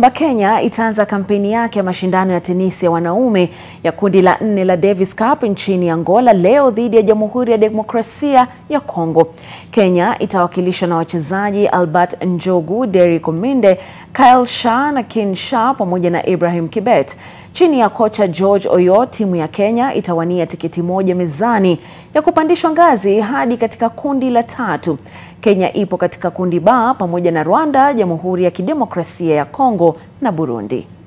kwamba Kenya itaanza kampeni yake ya mashindano ya tenisi ya wanaume ya kundi la nne la Davis Cup nchini Angola leo dhidi ya Jamhuri ya Demokrasia ya Kongo. Kenya itawakilishwa na wachezaji Albert Njogu, Derrick Ominde, Kyle Shah na Ken Shah pamoja na Ibrahim Kibet. Chini ya kocha George Oyot, timu ya Kenya itawania tiketi moja mezani ya kupandishwa ngazi hadi katika kundi la tatu. Kenya ipo katika kundi ba pamoja na Rwanda, Jamhuri ya Kidemokrasia ya Kongo na Burundi.